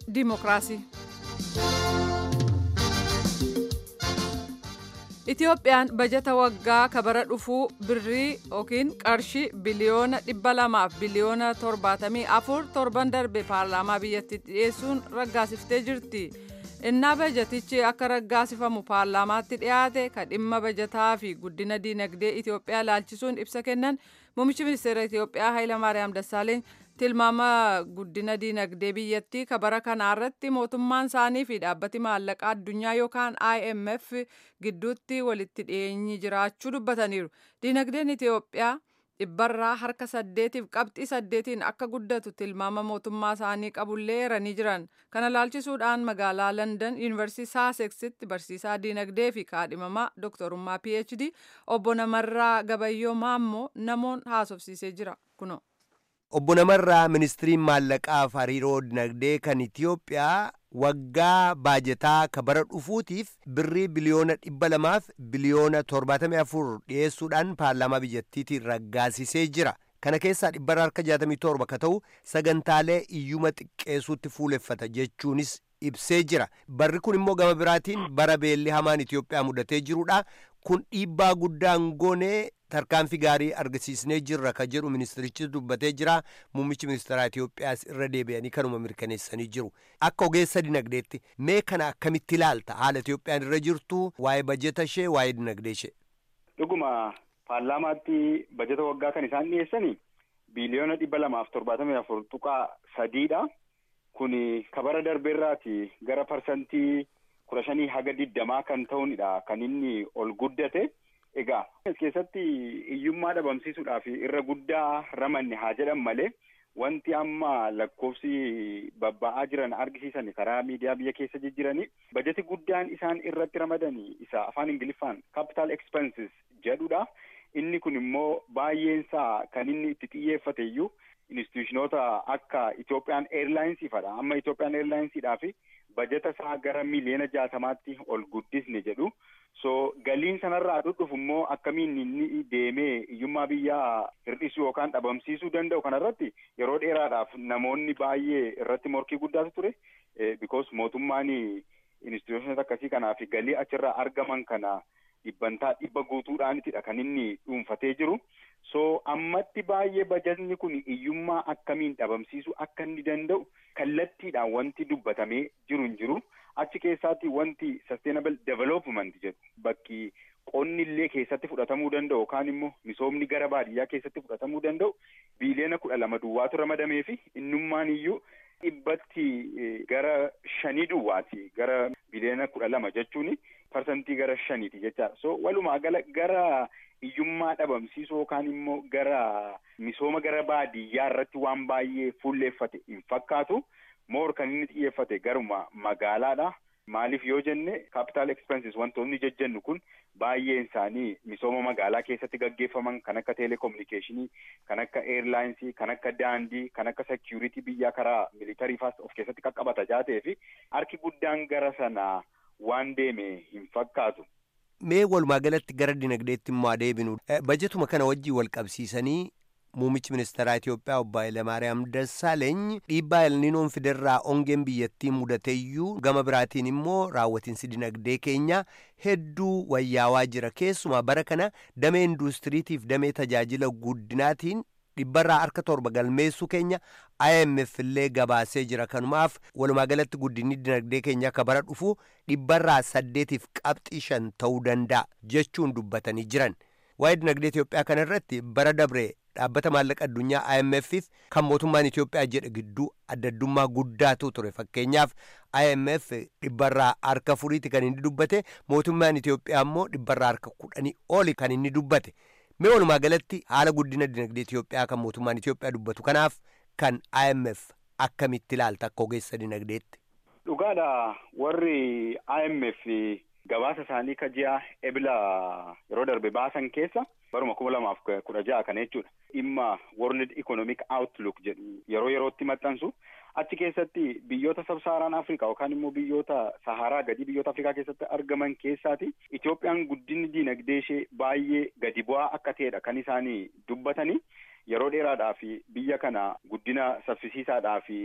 Dimookiraasii. Itiyoophiyaan bajata waggaa kabara dhufuu birrii yookiin qarshii biliyoona dhibba lamaaf biliyoona torbaatamii afur torban darbe paarlaamaa biyyattii dhiyeessuun raggaasiftee jirti. innaa bajatichi akka raggaasifamu paarlaamaatti dhiyaate ka dhimma bajataa fi guddina diinagdee Itiyoophiyaa laalchisuun ibsa kennan muummichi ministeera Itiyoophiyaa Hayilamaariyaam Dassaaleeny tilmaama guddina diinagdee biyyattii ka bara kanaa irratti mootummaan isaanii fi dhaabbati maallaqaa addunyaa yookaan IMF gidduutti walitti dhiyeenyi jiraachuu dubbataniiru. Diinagdeen Itiyoophiyaa dhibbarraa harka saddeetiif qabxii saddeetiin akka guddatu tilmaama mootummaa isaanii qabullee eeranii jiran kana laalchisuudhaan magaalaa london yuunivarsiitii saaseksitti barsiisaa diinagdee fi kaadhimamaa dooktorummaa phd obbo namarraa gabayyoo maammoo namoon haasofsiisee jira kuno. obbo namarraa ministiriin maallaqaaf hariiroo dinagdee kan itiyoophiyaa waggaa baajetaa ka bara dhufuutiif birrii biliyoona dhibba lamaaf biliyoona torbaatamii afur dhiyeessuudhaan paarlaamaa biyyattiitiin raggaasisee jira kana keessaa dhibbarra harka jaatamii torba ka ta'u sagantaalee iyyuma xiqqeessuutti fuuleffata jechuunis ibsee jira barri kun immoo gama biraatiin bara beelli hamaan itiyoophiyaa mudatee jirudha kun dhiibbaa guddaan goonee tarkaanfii gaarii argisiisnee jirra ka jedhu ministirichi dubbatee jira muummichi ministeeraa Itiyoophiyaas irra deebi'anii kanuma mirkaneessanii jiru akka ogeessa dinagdeetti mee kana akkamitti ilaalta haala Itiyoophiyaan irra jirtu waa'ee bajeta ishee waa'ee dinagdee ishee. Dhuguma paarlaamaatti bajeta waggaa kan isaan dhiyeessanii biiliyoona dhibba lamaaf torbaatamii afur tuqaa sadiidha. Kun kabara darbeerraati gara parsantii kudha shanii haga digdamaa kan ta'uunidha kan inni ol guddate. Egaa as keessatti hiyyummaa dhabamsiisuudhaaf irra guddaa ramanne haa jedhan malee wanti amma lakkoofsi babba'aa jiran argisiisan karaa miidiyaa biyya keessa jijjiiranii bajeti guddaan isaan irratti ramadanii isa afaan ingiliffaan capital expenses jedhudha. Inni kun immoo baay'eensaa kan inni itti xiyyeeffate iyyuu instituushinoota akka Itoophiyaan Airlinesiifadha. Amma Itoophiyaan Airlinesiidhaaf bajeta isaa gara miliyoona jaatamaatti ol guddisne jedhu. So galiin sanarraa dhufu immoo akkamiin inni deemee hiyyummaa biyyaa hir'isuu yookaan dhabamsiisuu danda'u kanarratti yeroo dheeraadhaaf namoonni baay'ee irratti morkii guddaatu ture. Because mootummaan instituushinoota akkasii kanaaf galii achirraa argaman kana dhibbantaa dhibba guutuudhaanitidha kan inni dhuunfatee jiru. So ammatti baay'ee bajatni kun hiyyummaa akkamiin dhabamsiisuu akka inni danda'u kallattiidhaan wanti dubbatamee jiru hin jiru. Achi keessaatti wanti sustainable development jedhu bakki qonni illee keessatti fudhatamuu danda'u yookaan immoo misoomni gara baadiyyaa keessatti fudhatamuu danda'u biiliyoona kudha lama duwwaatu ramadamee fi innummaan iyyuu dhibbatti gara shanii duwwaati gara biiliyoona kudha lama jechuun parsantii gara shaniiti jechaadha. So walumaa gala gara hiyyummaa dhabamsiisuu yookaan immoo gara misooma gara baadiyyaa irratti waan baay'ee fuulleeffate hin fakkaatu. moor kan inni xiyyeeffate garuma magaalaadha. Maaliif yoo jenne capital expenses wantoonni jejjennu kun baay'een isaanii misooma magaalaa keessatti gaggeeffaman kan akka teleekominikeeshinii, kan akka eeyirlaayinsii, kan akka daandii, kan akka seekiyuriitii biyyaa karaa militarii faas of keessatti qaqqabata jaatee fi harki guddaan gara sana waan deeme hin fakkaatu. Mee walumaa galatti gara dinagdeetti immoo adeebinu bajetuma kana wajjin wal qabsiisanii Muummichi ministeeraa Itiyoophiyaa obbo Hayilamaariyaam Dassaaleeny dhiibbaa elniinoon fiderraa ongeen biyyattii mudateeyyuu gama biraatiin immoo raawwatiinsi dinagdee keenya hedduu wayyaawaa jira. Keessumaa bara kana damee induustiriitiif damee tajaajila guddinaatiin dhibbarraa harka torba galmeessuu keenya IMF illee gabaasee jira. Kanumaaf walumaa galatti guddinni dinagdee keenya akka bara dhufu dhibbarraa saddeetiif qabxii shan ta'uu danda'a jechuun dubbatanii jiran. Waa'ee dinagdee Itiyoophiyaa kana irratti bara dabree dhaabbata maallaqa addunyaa IMF'if kan mootummaan Itiyoophiyaa jedhe gidduu addaddummaa guddaatu ture fakkeenyaaf IMF dhibbarraa harka furiiti kan inni dubbate mootummaan Itiyoophiyaa immoo dhibbarraa harka kudhanii oli kan inni dubbate mee walumaa galatti haala guddina dinagdee Itiyoophiyaa kan mootummaan Itiyoophiyaa dubbatu kanaaf kan IMF akkamitti ilaalta akka ogeessa dinagdeetti. Dhugaadha warri IMF gabaasa isaanii ka ji'a ebila yeroo darbe baasan keessa baruma kuma lamaaf kudha ja'a kana jechuudha. Dhimma World Economic Outlook jedhu yeroo yerootti maxxansu achi keessatti biyyoota sabsaaraan Afrikaa yookaan immoo biyyoota Saharaa gadi biyyoota Afrikaa keessatti argaman keessaati Itoophiyaan guddinni diinagdee ishee baay'ee gadi bu'aa akka ta'edha kan isaanii dubbatanii yeroo dheeraadhaaf biyya kana guddina saffisiisaadhaaf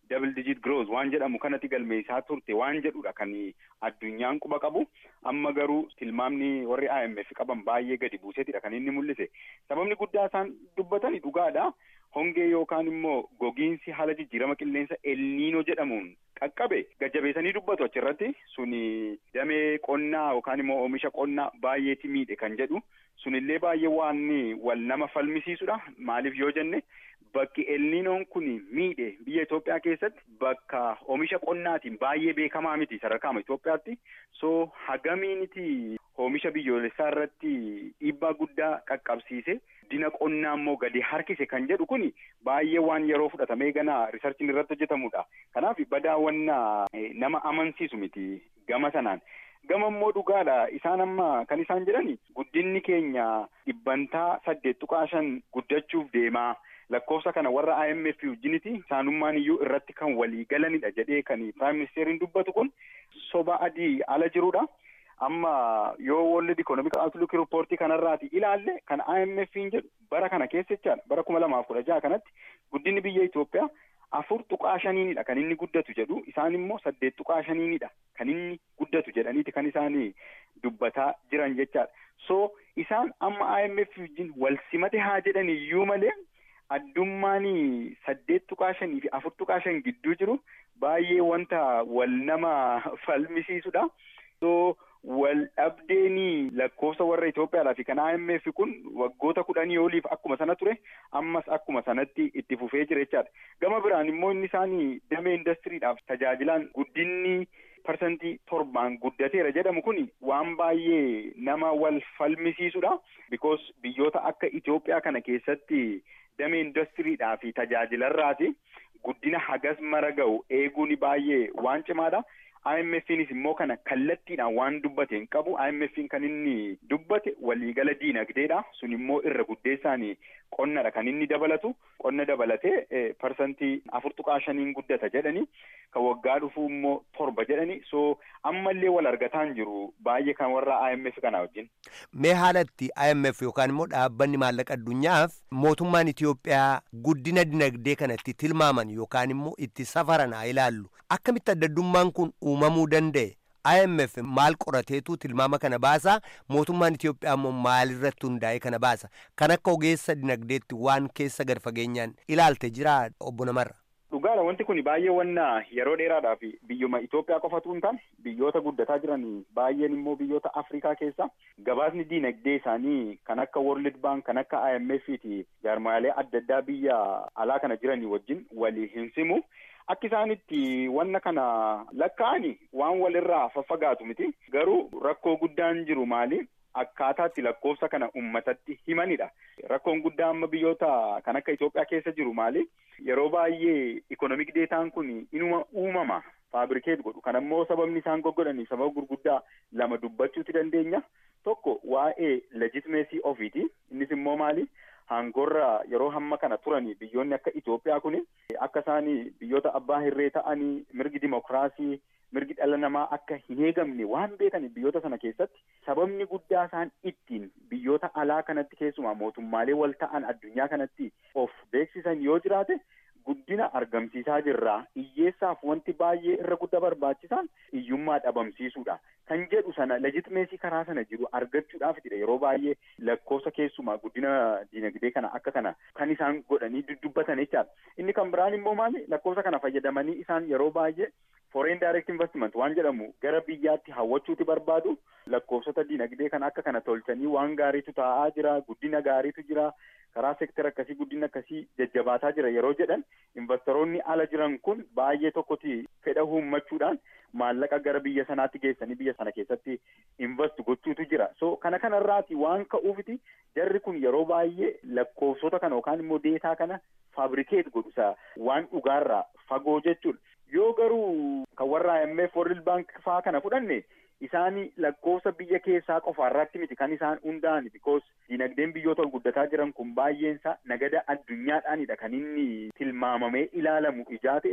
double digit growth waan jedhamu kanatti galmeessaa turte waan jedhudha kan addunyaan quba qabu amma garuu tilmaamni warri IMF qaban baay'ee gadi buuseetidha kan inni mul'ise sababni guddaa isaan dubbatani dhugaadha hongee yookaan immoo gogiinsi haala jijjiirama qilleensa elniinoo jedhamuun qaqqabe gajjabeessanii dubbatu achirratti suni damee qonnaa yookaan immoo oomisha qonnaa baay'eeti miidhe kan jedhu sunillee baay'ee waan wal nama falmisiisudha maaliif yoo jenne bakki elniinoon kun miidhe biyya Itoophiyaa keessatti bakka oomisha qonnaatiin baay'ee beekamaa miti sadarkaama Itoophiyaatti so hagamiiniti oomisha biyyoolessaa irratti dhiibbaa guddaa qaqqabsiise dina qonnaa immoo gadi harkise kan jedhu kun baay'ee waan yeroo fudhatamee ganaa riisarchiin irratti hojjetamudha kanaaf badaawwannaa nama amansiisu miti gama sanaan. gama immoo dhugaadha isaan amma kan isaan jedhani guddinni keenya dhibbantaa saddeet tuqaa shan guddachuuf deemaa lakkoofsa kana warra IMF wajjiniti isaanummaan iyyuu irratti kan walii galanidha jedhee kan Prime Ministeriin dubbatu kun soba adii ala jirudha. Amma yoo World Economic Outlook Report kanarraati ilaalle kan IMF jedhu bara kana keessa jechaadha bara kuma lamaaf kudha jaha kanatti guddinni biyya Itoophiyaa afur tuqaa shaniinidha kan inni guddatu jedhu isaan immoo saddeet tuqaa shaniinidha kan inni guddatu jedhaniiti kan isaan dubbataa jiran jechaadha so isaan amma IMF wajjin wal simate haa jedhan iyyuu malee addummaan saddeet tuqaa shanii fi afur tuqaa shan gidduu jiru baay'ee wanta wal nama falmisiisudha so wal dhabdeenii lakkoofsa warra Itoophiyaadhaa fi kan IMF kun waggoota kudhanii oliif akkuma sana ture ammas akkuma sanatti itti fufee jira jechaadha. Gama biraan immoo inni isaanii damee indastiriidhaaf tajaajilaan guddinni parsantii torbaan guddateera jedhamu kun waan baay'ee nama wal falmisiisudha. Because biyyoota akka Itoophiyaa kana keessatti damee indastiriidhaa fi tajaajilarraati guddina hagas mara ga'u eeguun baay'ee waan cimaadha. IMF'nis immoo kana kallattiidhaan waan dubbate hin qabu. IMF'n kan inni dubbate waliigala diinagdeedha. Sun immoo irra guddeessaan qonnadha kan inni dabalatu. Qonna dabalatee parsantii afur tuqaa shaniin guddata jedhani. Kan waggaa dhufuu immoo torba jedhani. So ammallee wal argataan jiru baay'ee kan warra IMF kana wajjin. Mee haalatti IMF yookaan immoo dhaabbanni maallaqa addunyaaf mootummaan Itoophiyaa guddina dinagdee kanatti tilmaaman yookaan immoo itti safaran haa ilaallu. Akkamitti adda addummaan kun uumamuu danda'e? IMF maal qorateetu tilmaama kana baasa mootummaan Itoophiyaa immoo maalirratti hundaa'e kana baasa kan akka ogeessa dinagdeetti waan keessa gad fageenyaan ilaalte jira obbo Namarra. Dhugaadha wanti kun baay'ee wanna yeroo dheeraadhaaf biyyuma Itoophiyaa qofatu hin taane biyyoota guddataa jiran baay'een immoo biyyoota Afrikaa keessa gabaasni diinagdee isaanii kan akka World Bank kan akka IMF fi jaarmaalee adda addaa biyya alaa kana jiranii wajjin walii hin simu. Akka isaanitti wanna kana lakkaa'ani waan walirraa faffagaatu miti. Garuu rakkoo guddaan jiru maali? Akkaataatti lakkoofsa kana uummatatti himanidha. Rakkoon guddaa amma biyyoota kan akka Itoophiyaa keessa jiru maali? Yeroo baay'ee ikonomik deetaan kun inuma uumama. Faabirikeet godhu. Kan ammoo sababni isaan goggodhanii sababa gurguddaa lama dubbachuuti dandeenya. Tokko waa'ee legitimeesii ofiiti. Innis immoo maali? Hangorra yeroo hamma kana turanii biyyoonni akka Itoophiyaa kuni akka isaan biyyoota abbaa hirree ta'anii mirgi dimokiraasii mirgi dhala namaa akka hin eegamne waan beekaniif biyyoota sana keessatti sababni guddaa isaan ittiin biyyoota alaa kanatti keessumaa mootummaalee wal ta'an addunyaa kanatti of beeksisan yoo jiraate guddina argamsiisaa jirraa hiyyeessaaf wanti baay'ee irra guddaa barbaachisaan hiyyummaa dhabamsiisuudha. Kan jedhu sana legitimeesii karaa sana jiru argachuudhaafidha yeroo baay'ee lakkoofsa keessumaa guddina diinagdee kana akka kana kan isaan godhanii dubbatan jechaadha. Inni kan biraan immoo maali lakkoofsa kana fayyadamanii isaan yeroo baay'ee foreign direct investment waan jedhamu gara biyyaatti hawwachuuti barbaadu lakkoofsota diinagdee kana akka kana tolchanii waan gaariitu taa'aa jira guddina gaariitu jira karaa seektara akkasii guddina akkasii jajjabaataa jira yeroo jedhan investoroonni ala jiran kun baay'ee tokkoti fedha uummachuudhaan maallaqa gara biyya sanaatti geessanii biyya sana keessatti invest gochuutu jira so kana kanarraati waan ka'uufiti jarri kun yeroo baay'ee lakkoofsota kana yookaan immoo deetaa kana faabrikeet godhusa waan dhugaarraa fagoo jechuudha. yoo garuu kan warra IMF World Bank faa kana fudhanne isaani lakkoofsa biyya keessaa qofaarratti miti kan isaan hundaa'an because dinagdeen biyyoota ol guddataa jiran kun baay'eensa nagada addunyaadhaanidha kan inni tilmaamamee ilaalamu ijaa ta'eef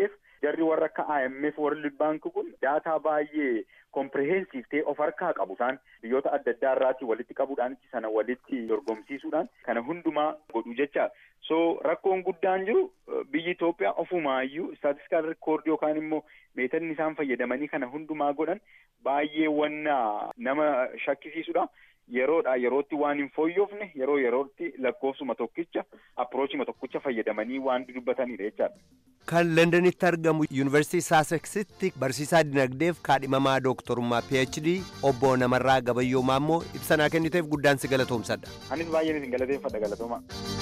jarri warra akka IMF World Bank kun daataa baay'ee kompirehensiif ta'e of harkaa qabu isaan biyyoota adda addaa irraatii walitti qabuudhaan sana walitti dorgomsiisuudhaan kana hundumaa godhu jecha so rakkoon guddaan jiru biyyi Itoophiyaa ofumaayyuu istaatistikaan rikoordii yookaan immoo meetadni isaan fayyadamanii kana hundumaa godhan baay'ee wanna nama shakkisiisudha. yeroodha yerootti waan hin fooyyofne yeroo yerootti lakkoofsuma tokkicha appiroochima tokkicha fayyadamanii waan dubbatanidha jechaadha. Kan Londanitti argamu Yuunivarsiitii Saaseksitti barsiisaa dinagdeef kaadhimamaa dooktorummaa PhD obbo Namarraa Gabayyoo Maammoo ibsa kenniteef guddaan si galatoomsadha. Anis baay'een isin galateeffadha galatooma.